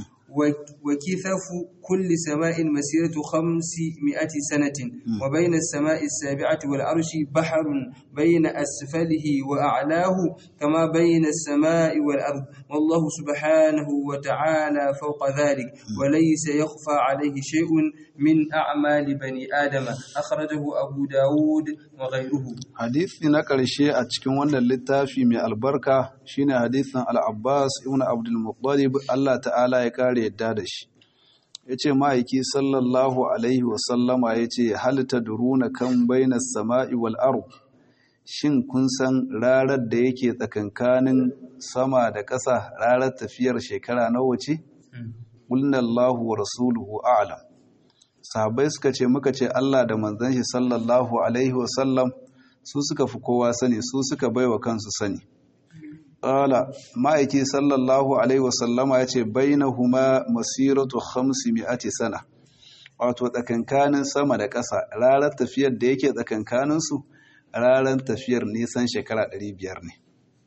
وكثف كل سماء مسيرة خمسمائة سنة وبين السماء السابعة والعرش بحر بين أسفله وأعلاه كما بين السماء والأرض والله سبحانه وتعالى فوق ذلك وليس يخفى عليه شيء من أعمال بني آدم أخرجه أبو داود وغيره hadisi na ƙarshe a cikin wannan littafi mai albarka shine hadisin al-Abbas ibn Abdul Muttalib Allah ta'ala ya kare yadda da shi yace ma'aiki sallallahu alaihi wa sallama yace hal tadruna kan bainas sama'i wal ard shin kun san rarar da yake tsakankanin sama da ƙasa rarar tafiyar shekara nawa ce qulna Allahu wa rasuluhu a'lam sahabbai suka ce muka ce Allah da manzon shi sallallahu alaihi wa sallam su suka fi kowa sani su suka baiwa kansu sani ƙala ma'aiki sallallahu alaihi wasallama ya ce bainahuma masiratu khamsi mi'ati sana wato tsakankanin sama da ƙasa ranar tafiyar da yake tsakankaninsu ranar tafiyar nisan shekara 500 ne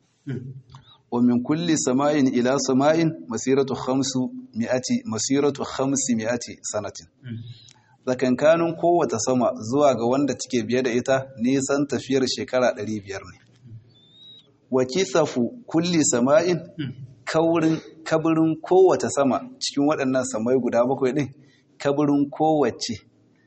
wa min kulli sama'in ila sama'in masiratu khamsu mi'ati masiratu khamsi mi'ati sanatin tsakankanin kowace sama zuwa ga wanda take biye da ita nisan tafiyar shekara 500 ne wa kisafu kulli sama'in kaurin kabirin kowace sama cikin waɗannan samai guda bakwai ɗin kabirin kowace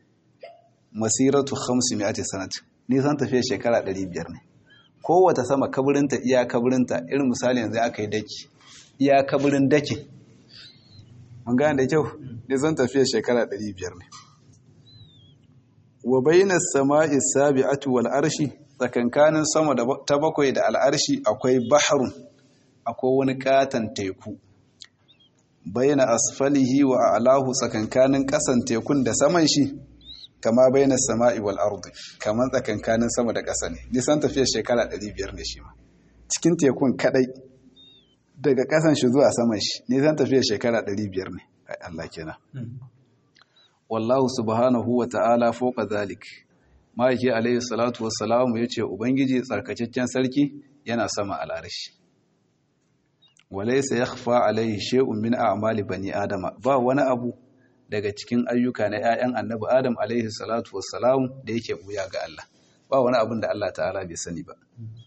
masiratu 500 sanat nisan tafiyar shekara 500 ne kowace sama kabirinta iya kabirinta irin misali yanzu aka yi daki iya kabirin daki mun gane da kyau nisan tafiyar shekara 500 ne wa bainas sama'i sabi'atu wal arshi tsakankanin sama ta bakwai da al'arshi akwai baharun akwai wani katon teku baina asfalihi wa a'lahu tsakankanin kasan tekun da saman shi kama baina sama'i wal ardi kaman tsakankanin sama da ƙasa ne nisan tafiyar shekara 500 ne shi ma cikin tekun kadai daga ƙasan shi zuwa saman shi nisan tafiyar shekara 500 ne ai Allah kenan wallahu subhanahu wa ta'ala fawqa zalik ma'aiki alayhi salatu wassalamu yace ubangiji tsarkakakken sarki yana sama al'arshi walaysa yakhfa alayhi shay'un min a'mali bani adama ba wani abu daga cikin ayyuka na 'ya'yan annabi adam alaihi salatu wassalam da yake buya ga Allah ba wani abin da Allah ta'ala bai sani ba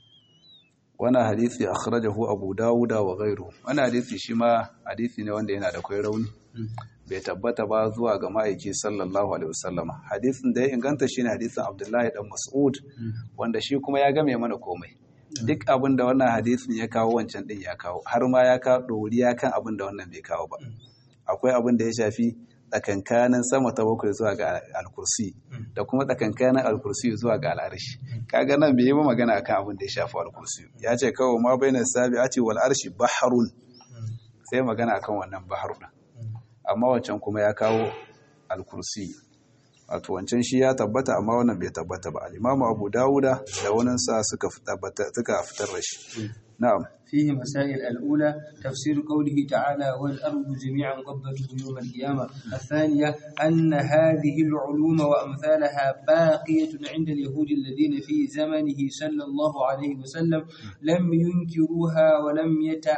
wannan hadisi akhrajahu abu dawuda wa ghayruhu wannan hadisi shi ma hadisi ne wanda yana da kai rauni bai tabbata ba zuwa ga ma'aiki sallallahu alaihi wasallama hadisin da ya inganta shine hadisin abdullahi dan mas'ud wanda shi kuma ya game mana komai duk abin da wannan hadisin ya kawo wancan din ya kawo har ma ya kawo doriya kan abin da wannan bai kawo ba akwai abin da ya shafi tsakankanin sama ta bakwai zuwa ga alkursi da kuma tsakankanin alkursi zuwa ga al'arshi kaga nan bai yi ba magana akan abin da ya shafi alkursi ya ce kawai ma bainar sabi a ce wal arshi baharun sai magana akan wannan bahar din amma wancan kuma ya kawo alkursi wato wancan shi ya tabbata amma wannan bai tabbata ba al-imamu abu dawuda da wannan sa suka fitar da shi na'am فيه مسائل الأولى تفسير قوله تعالى والأرض جميعا قبضته يوم القيامة الثانية أن هذه العلوم وأمثالها باقية عند اليهود الذين في زمنه صلى الله عليه وسلم لم ينكروها ولم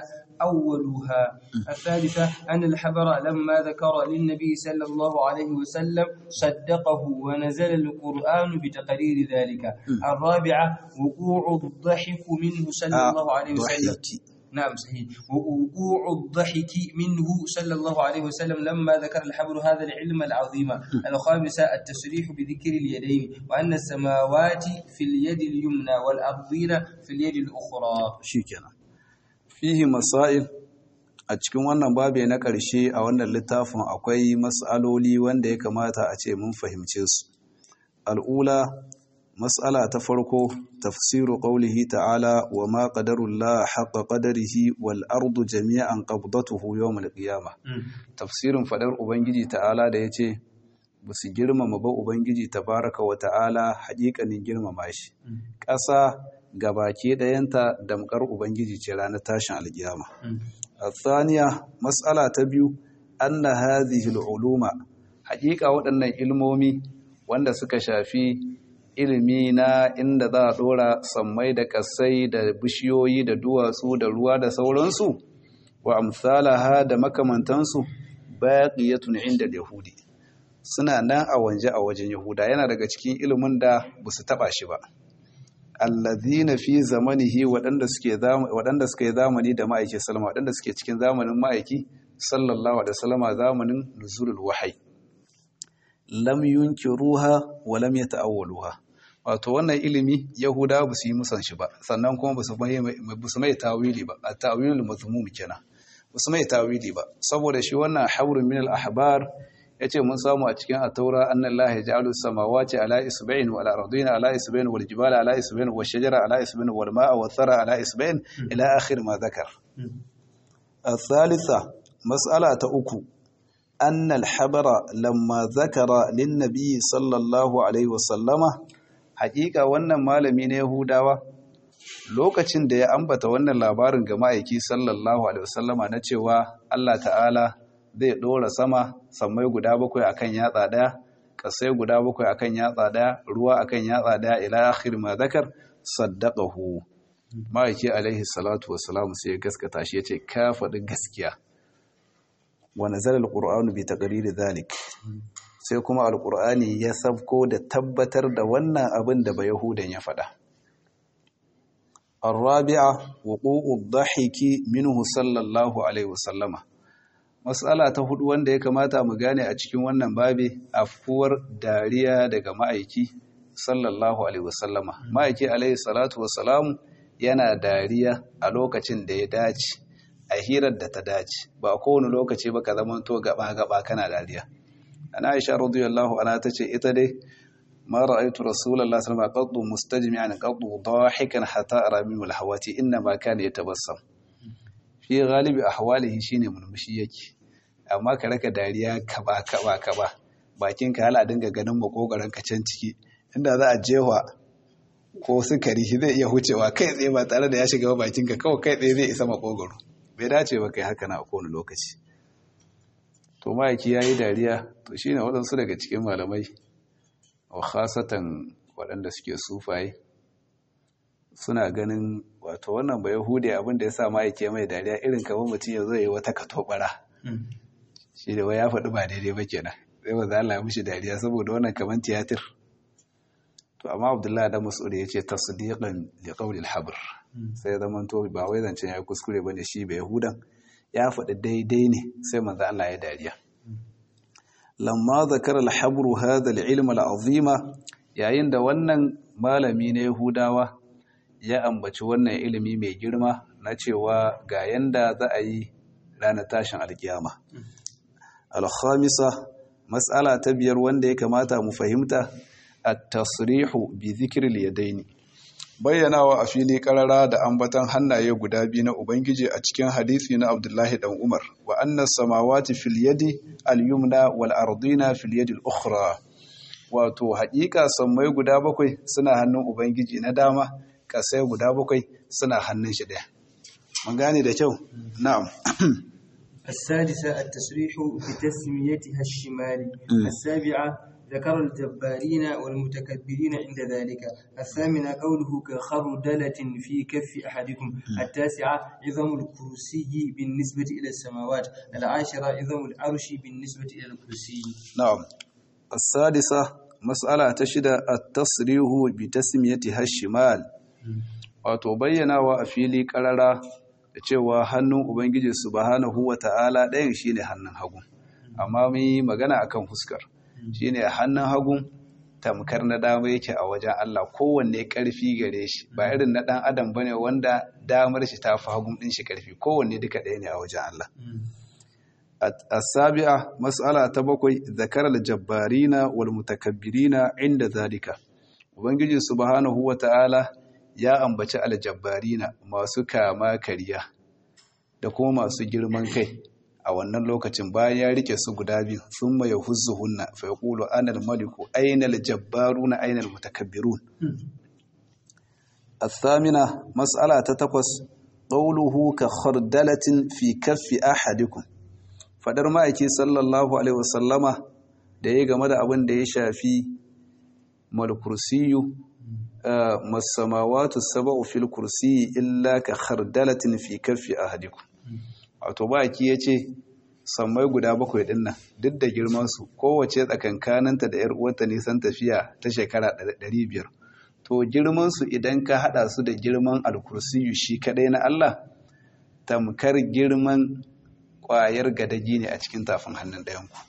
يتأولوها الثالثة أن الحبر لما ذكر للنبي صلى الله عليه وسلم صدقه ونزل القرآن بتقرير ذلك الرابعة وقوع الضحك منه صلى الله عليه وسلم نعم صحيح ووقوع الضحك منه صلى الله عليه وسلم لما ذكر الحبر هذا العلم العظيم الخامسة التصريح بذكر اليدين وأن السماوات في اليد اليمنى والأرضين في اليد الأخرى shikenan fihi masail a cikin wannan babe na ƙarshe a wannan littafin akwai mas'aloli wanda ya kamata a ce mun fahimce su al'ula mas'ala ta farko tafsiru qaulihi ta'ala wa ma qadarullah haqqa qadarihi wal ardu jami'an qabdatuhu yawm al qiyamah tafsirin fadar ubangiji ta'ala da yace basu girmama ba ubangiji tabaraka wa ta'ala haƙiƙanin girmama shi ƙasa gabaki ɗayanta damkar ubangiji ce ranar tashin alkiyama الثانية مسألة تبيو أن هذه العلوم حقيقة waɗannan ilmomi wanda suka shafi ilimi na inda za a ɗora sammai da ƙasai da bishiyoyi da duwatsu da ruwa da sauransu wa amsalaha da makamantansu baqiyatun inda yahudi suna nan a wanje a wajen yahuda yana daga cikin ilimin da ba su taɓa shi ba allazina fi zamanihi waɗanda suke waɗanda suka yi zamani da ma'aiki sallama waɗanda suke cikin zamanin ma'aiki sallallahu alaihi wasallama zamanin nuzulul wahyi lam yunkiruha wa lam yata'awwaluha wato wannan ilimi yahuda ba su yi musan shi ba sannan kuma ba su mai ba su mai tawili ba at-ta'wilul mazmum kenan ba su mai tawili ba saboda shi wannan habrun min al-ahbar ya ce mun samu a cikin ataura annan lahi ja'alu samawati ala isba'in wal ardina ala isba'in wal jibala ala isba'in wal shajara ala isba'in wal ma'a wal thara ala isba'in ila akhir ma zakar الثالثة مسألة أكو أن الحبر لما ذكر للنبي صلى الله عليه وسلم حقيقة wannan malami ne Yahudawa lokacin da ya ambata wannan labarin ga ma'aiki sallallahu alaihi wasallama na cewa Allah ta'ala zai ɗora sama sammai guda bakwai akan yatsa ɗaya ƙasai guda bakwai akan yatsa ɗaya ruwa akan yatsa ɗaya ila akhir ma zakar saddaqahu ma'aiki alaihi salatu wassalam sai ya gaskata shi yace ka faɗi gaskiya wa nazala alqur'anu bi taqriri dhalik sai kuma alqur'ani ya sabko da tabbatar da wannan abin da ba yahudan ya faɗa الرابعة وقوع الضحك منه صلى الله عليه وسلم Matsala ta hudu wanda ya kamata mu gane a cikin wannan babi afkuwar dariya daga ma'aiki sallallahu alaihi wasallama ma'aiki alaihi salatu wasalamu yana dariya a lokacin da ya dace a hirar da ta dace ba kowane lokaci ba ka zama to gaba gaba kana dariya ana aisha radiyallahu anha tace ita dai ma ra'aytu rasulullahi sallallahu alaihi wasallam qaddu mustajmi'an qaddu dahikan hatta ara min alhawati inna ma kana yatabassam fi galibi ahwalihi shine murmushi yake amma ka raka dariya kaba kaba kaba bakin ka hala dinga ganin makogaran ka can ciki inda za a jewa ko sukari shi zai iya hucewa kai tsaye ba tare da ya shiga bakin ka kawai kai tsaye zai isa makogaro bai dace ba kai haka na a kowane lokaci to ma'aiki ya yi dariya to shine waɗansu daga cikin malamai wa khasatan waɗanda suke sufaye suna ganin wato wannan ba yahudi abin da ya sa ma'aike mai dariya irin kamar mutum ya zo yi wata katobara shi da wai ya faɗi ba daidai ba kenan sai ba za a lamu shi dariya saboda wannan kamar tiyatir to amma abdullahi da mas'ud ya ce tasdiqan li qawli al-habr sai zaman to ba wai zancen ya kuskure bane shi ba yahudan ya faɗi daidai ne sai manzo Allah ya dariya lamma zakara al-habr hadha al-ilm al-azima yayin da wannan malami na yahudawa ya ambaci wannan ilimi mai girma na cewa ga yanda za a yi ranar tashin alkiyama. Alhamisa, matsala ta biyar wanda ya kamata mu fahimta a tasrihu bi zikiril yadaini. Bayyanawa a fili karara da ambatan hannaye guda biyu na Ubangiji a cikin hadisi na Abdullahi dan Umar, wa annas samawati fil yadi al-yumna wal ardina fil yadi al-ukhra. Wato, haƙiƙa sammai guda bakwai suna hannun Ubangiji na dama, kasai guda bakwai suna hannun shi ɗaya. Mun gane da kyau? Na'am. السادسة التصريح بتسميتها الشمال السابعة ذكر الجبارين والمتكبرين عند ذلك الثامنة قوله كخردلة في كف أحدكم التاسعة عظم الكرسي بالنسبة إلى السماوات العاشرة عظم العرش بالنسبة إلى الكرسي نعم السادسة مسألة تشد التصريح بتسميتها الشمال wato bayyanawa a fili karara da cewa hannun ubangiji subhanahu wata'ala ɗayan shine hannun hagu amma mun yi magana akan fuskar shine hannun hagu tamkar na dama yake a wajen Allah kowanne ƙarfi gare shi ba irin na ɗan adam bane wanda damar shi ta fi hagun ɗin shi ƙarfi kowanne duka ɗaya ne a wajen Allah السابعة مسألة تبقي ذكر الجبارين والمتكبرين عند ذلك Ubangiji subhanahu wa ta'ala ya ambaci aljabbarina masu kama kariya da kuma masu girman kai a wannan lokacin bayan ya rike su guda biyu sun mai huzu hunna fa ya ƙulo anal maliku ainal jabbaru na ainal mutakabbirun. Athamina matsala ta takwas ƙauluhu ka khardalatin fi kaffi ahadikum faɗar ma'aiki sallallahu alaihi wasallama da ya game da abin da ya shafi malkursiyu masamawatu saba'u fil kursiyi illa ka khardalatin fi kaffi ahadikum wato baki yace sammai guda bakwai din nan duk da girman su kowace tsakankaninta da yar uwarta nisan tafiya ta shekara 500 to girman su idan ka hada su da girman alkursiyu shi kadai na Allah tamkar girman kwayar gadaji ne a cikin tafin hannun ɗayan ku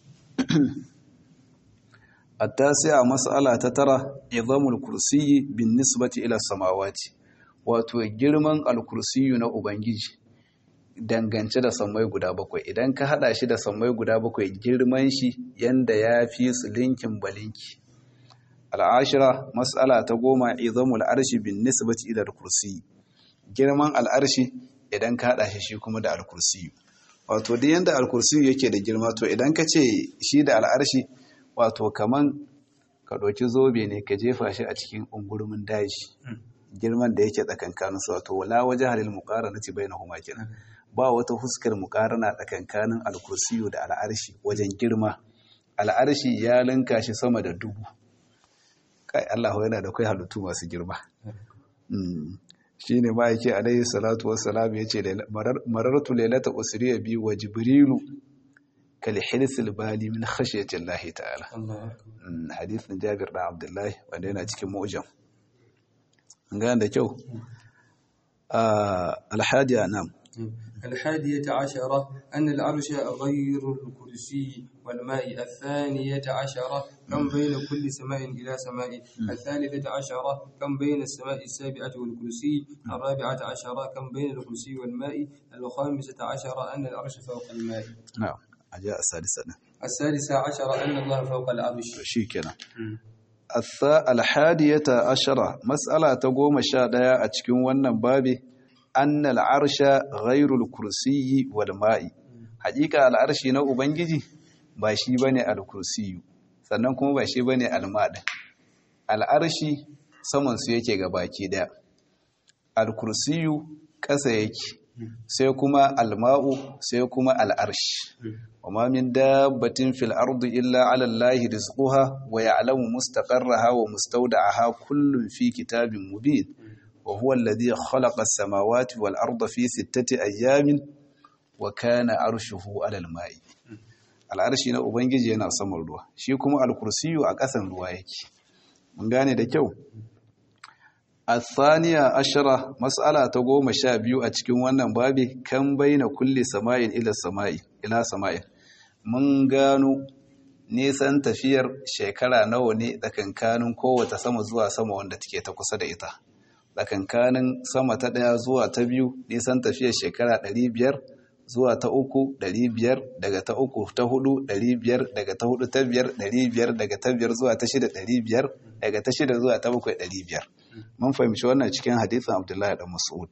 التاسعة مسألة تترى عظام الكرسي بالنسبة إلى السماوات wato girman alkursiyu na ubangiji dangance da sammai guda bakwai idan ka hada shi da sammai guda bakwai girman shi yanda ya fi su linkin balinki al'ashira mas'ala ta goma izamul arshi bin nisbati ila kursi girman al'arshi idan ka hada shi shi kuma da alkursiyu wato duk yanda alkursiyu yake da girma to idan ka ce shi da al'arshi wato kaman ka ɗauki zobe ne ka jefa shi a cikin ungurumin daji girman da yake tsakankanin su wato wala waje halil muqarana ci bainahuma kenan ba wata huskar muqarana tsakankanin alkursiyu da al'arshi wajen girma al'arshi ya linka shi sama da dubu kai Allah yana da kai halittu masu girma shine ma yake alaihi salatu wassalam yace marartu lailata usriya bi wa jibrilu كالحرث البالي من خشية الله تعالى حديث جابر بن عبد الله wanda yana cikin mu'jam gane da kyau alhadiya nam الحادية عشرة أن العرش غير الكرسي والماء الثانية عشرة كم بين كل سماء إلى سماء الثالثة عشرة كم بين السماء السابعة والكرسي الرابعة عشرة كم بين الكرسي والماء الخامسة عشرة أن العرش فوق الماء نعم أجاء السادسة السادسة عشرة أن الله فوق العرش شي كنا الحادية عشرة مسألة تقوم الشادية أتكون ونن بابي أن العرش غير الكرسي والماء haƙiƙa al'arshi na ubangiji ba shi bane al-kursiyu sannan kuma ba shi bane al-mad al'arshi saman su yake ga baki daya al-kursiyu ƙasa yake sai kuma al-ma'u sai kuma al-arsh وما من دابة في الأرض إلا على الله رزقها ويعلم مستقرها ومستودعها كل في كتاب مبين وهو الذي خلق السماوات والأرض في ستة أيام وكان عرشه على الماء al'arshi na ubangiji yana saman ruwa shi kuma alkursiyu a ƙasan ruwa yake mun gane da kyau athaniya ashara mas'ala ta goma sha biyu a cikin wannan babi kan baina kulli sama'in ila sama'i ila sama'in mun gano nisan tafiyar shekara nawa ne tsakankanin kowace sama zuwa sama wanda take ta kusa da ita tsakankanin sama ta ɗaya zuwa ta biyu nisan tafiyar shekara ɗari biyar zuwa ta uku ɗari biyar daga ta uku ta hudu ɗari biyar daga ta hudu ta biyar ɗari biyar daga ta biyar zuwa ta shida ɗari biyar daga ta shida zuwa ta bakwai ɗari biyar mun fahimci wannan cikin hadisin abdullahi da mas'ud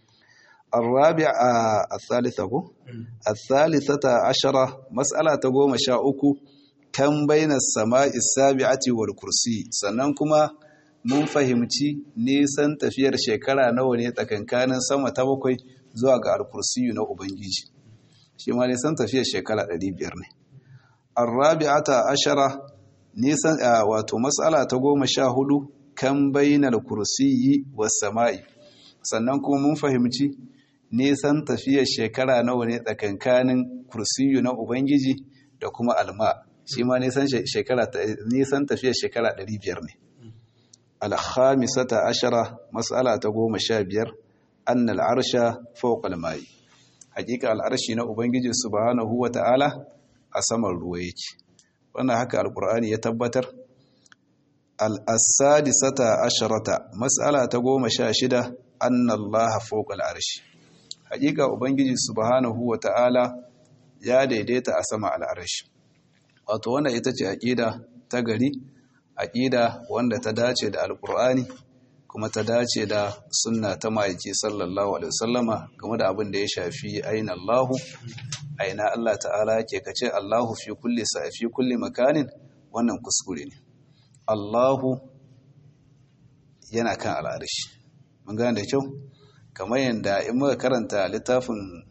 الرابعة الثالثة الثالثة عشرة مسألة تقوم شاؤكو كم بين السماء السابعة والكرسي سننكما mun fahimci nisan tafiyar shekara nawa ne tsakankanin sama ta bakwai zuwa ga alkursiyu na ubangiji shi ma nisan tafiyar shekara 500 ne arrabi'ata ashara nisan wato mas'ala ta goma sha hudu kan bainal kursiyi was sama'i sannan kuma mun fahimci nisan tafiyar shekara nawa ne tsakankanin kursiyu na ubangiji da kuma alma shi ma nisan shekara nisan tafiyar shekara 500 ne alhamisata ashara mas'ala ta goma sha biyar annal arsha fawqa almai hakika al'arshi na ubangiji subhanahu wata'ala a saman ruwa yake wannan haka alqur'ani ya tabbatar al-asadisata asharata mas'ala ta goma sha shida annallaha fawqa al'arshi hakika ubangiji subhanahu wata'ala ya daidaita a sama al'arshi wato wannan ita ce aqida ta gari aqida wanda ta dace da alqur'ani kuma ta dace da sunna ta ma'aiki sallallahu alaihi wasallama game da abin da ya shafi aina Allahu aina Allah ta'ala yake kace Allahu fi kulli sa fi kulli makanin wannan kuskure ne Allahu yana kan al'arshi mun gane da kyau kamar yadda in muka karanta littafin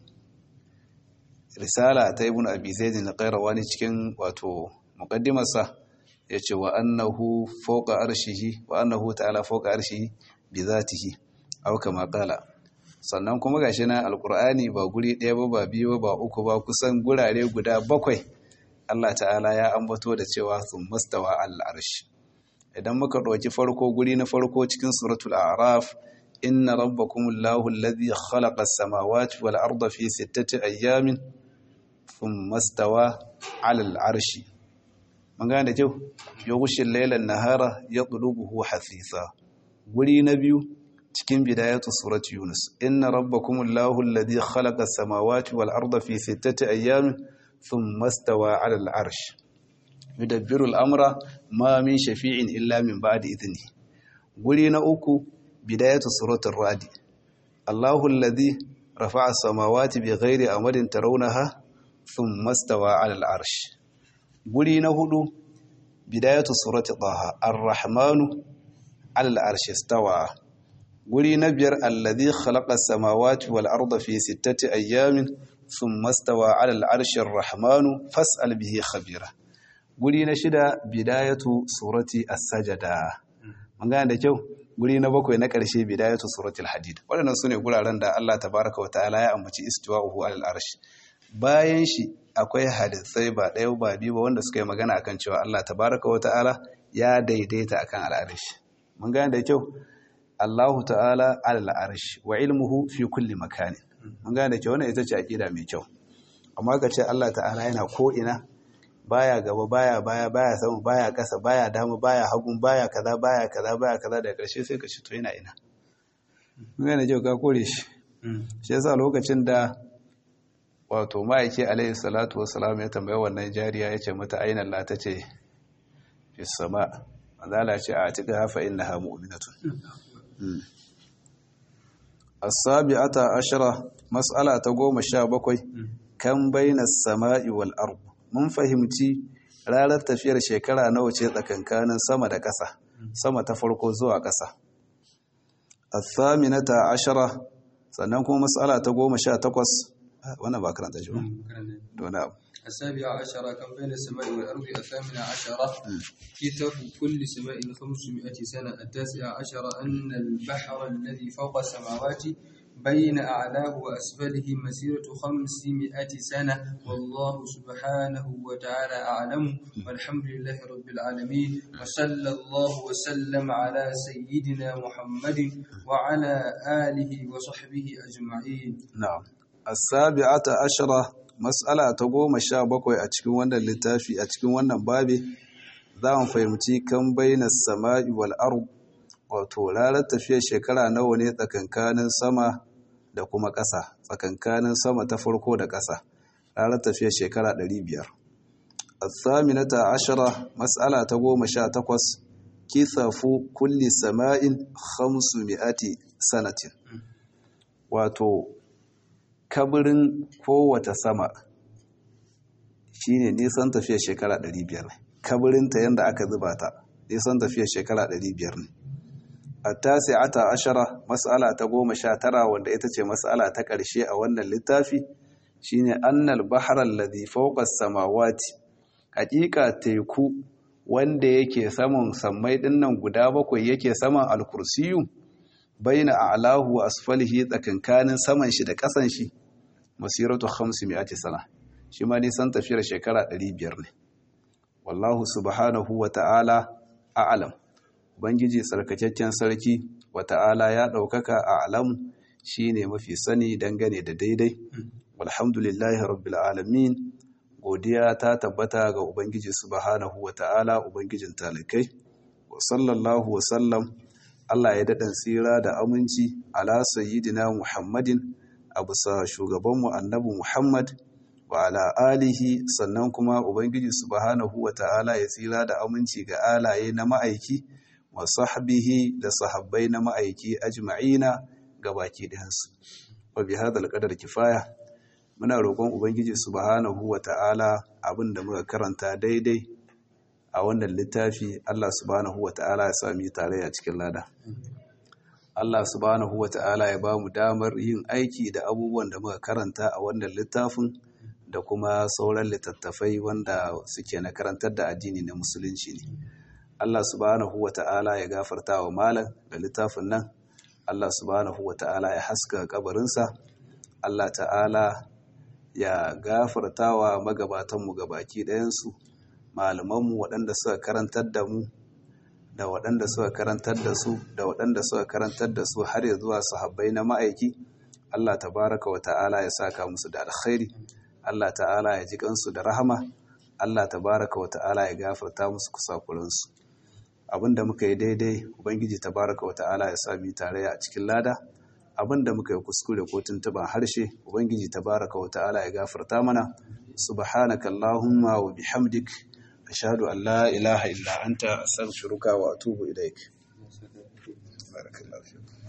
risala ta ibn abi zaid al-qayrawani cikin wato muqaddimarsa yace wa annahu fawqa arshihi wa annahu ta'ala fawqa arshihi bi zatihi aw kama qala sannan kuma gashi na alqur'ani ba guri ɗaya ba ba biyu ba uku ba kusan gurare guda bakwai Allah ta'ala ya ambato da cewa sun mastawa al-arsh idan muka ɗauki farko guri na farko cikin suratul a'raf inna rabbakumullahu alladhi khalaqa as-samawati wal arda fi sittati ayyamin thumma stawa 'ala al-'arshi mun gane da kyau yughshil layla an-nahara yatlubuhu hasisa guri na biyu cikin bidayatu surati yunus inna rabbakumullahu alladhi khalaqa as-samawati wal arda fi sittati ayyamin thumma stawa 'ala al-'arshi yudabbiru al-amra ma min shafi'in illa min ba'di idhni guri na uku bidayatu suratul ra'd Allahu alladhi rafa'a as-samawati bighairi amadin tarawnaha thumma stawa 'ala al-'arsh guri na hudu bidayatu suratul taha ar-rahmanu 'ala al-'arsh istawa guri na biyar alladhi khalaqa as-samawati wal arda fi sittati ayyamin thumma stawa 'ala al-'arshi ar-rahmanu fas'al bihi khabira guri na shida bidayatu surati as-sajada mun gane da kyau guri na bakwai na ƙarshe bidayatu suratul hadid waɗannan sune guraren da Allah tabaraka wa ta'ala ya ambaci istiwa'uhu alal arsh bayan shi akwai hadisai ba ɗaya ba biyu ba wanda suka yi magana akan cewa Allah tabaraka wa ta'ala ya daidaita akan al'arsh mun gane da kyau Allahu ta'ala alal arsh wa ilmuhu fi kulli makani mun gane da kyau wannan ita ce aqida mai kyau amma ka ce Allah ta'ala yana ko ina baya gaba baya baya baya sama baya kasa baya dama baya hagun baya kaza baya kaza baya kaza daga ƙarshe sai ka ci to yana ina mun gane jau ka kore shi shi yasa lokacin da wato ma'aiki alaihi salatu wassalam ya tambaye wannan jariya ya ce mata aina Allah ta ce fi sama manzala ce a tika hafa innaha mu'minatun as-sabi'ata ashara mas'ala ta goma sha bakwai kan baina sama'i wal ard mun fahimci ranar tafiyar shekara nawa ce tsakankanin sama da ƙasa sama ta farko zuwa ƙasa athaminata ashara sannan kuma mas'ala ta goma sha takwas wannan ba karanta shi ba don abu السابعة عشرة كم بين السماء والأرض الثامنة عشرة كتاب كل سماء خمسمائة سنة التاسعة عشرة أن البحر الذي فوق السماوات بين أعلاه وأسفله مسيرة خمسمائة سنة والله سبحانه وتعالى أعلم والحمد لله رب العالمين وصلى الله وسلم على سيدنا محمد وعلى آله وصحبه أجمعين na'am as-sabi'ata ashara mas'ala ta goma sha bakwai a cikin wannan littafi a cikin wannan babi za mu fahimci kan bainas sama'i wal ard wato ranar tafiyar shekara nawa ne tsakankanin sama da kuma ƙasa tsakankanin sama ta farko da ƙasa ranar tafiyar shekara 500 as-saminata ashara mas'ala ta goma sha takwas kithafu kulli sama'in 500 sanatin wato kabirin kowace sama shine nisan tafiyar shekara 500 ne kabirinta yadda aka zuba ta nisan tafiyar shekara 500 ne a tasi'ata ashara mas'ala ta goma sha tara wanda ita ce mas'ala ta ƙarshe a wannan littafi shine annal bahar alladhi fawqa samawati haƙiƙa teku wanda yake saman sammai dinnan guda bakwai yake saman alkursiyu baina a'lahu wa asfalihi tsakankanin saman shi da ƙasan shi masiratu 500 sana shi ma nisan tafiyar shekara 500 ne wallahu subhanahu wa ta'ala a'lam ubangiji tsarkakakken sarki wa ta'ala ya ɗaukaka a'lam shine mafi sani dangane da daidai walhamdulillahi rabbil alamin godiya ta tabbata ga ubangiji subhanahu wa ta'ala ubangijin talikai wa sallallahu wa sallam Allah ya daɗin tsira da aminci ala sayyidina Muhammadin a bisa shugabanmu annabi Muhammad wa ala alihi sannan kuma Ubangiji subhanahu wa ta'ala ya tsira da aminci ga alaye na ma'aiki wa sahbihi da sahabbai na ma'aiki ajma'ina ga baki ɗayansu. Wa bi hadal qadar kifaya muna roƙon Ubangiji subhanahu wa ta'ala abin da muka karanta daidai a wannan littafi Allah subhanahu wata'ala ya sami tare a cikin lada Allah subhanahu wata'ala ya ba mu damar yin aiki da abubuwan da muka karanta a wannan littafin da kuma sauran littattafai wanda suke na karantar da addini na musulunci ne Allah subhanahu wata'ala ya gafarta wa malam da littafin nan Allah subhanahu wata'ala ya haska kabarinsa Allah ta'ala ya gafarta wa magabatanmu gabaki ɗayansu malamanmu waɗanda suka karantar da mu da waɗanda suka karantar da su da waɗanda suka karantar da su har ya zuwa sahabbai na ma'aiki Allah tabaraka wa ta'ala ya saka musu da alkhairi Allah ta'ala ya ji kansu da rahama Allah tabaraka wa ta'ala ya gafarta musu kusakuransu abinda muka yi daidai ubangiji tabaraka wa ta'ala ya sa mu tare a cikin lada abinda muka yi kuskure ko tuntuban harshe ubangiji tabaraka wa ta'ala ya gafarta mana subhanaka allahumma wa bihamdik ashhadu an la ilaha illa anta astaghfiruka wa atubu ilaik barakallahu fiik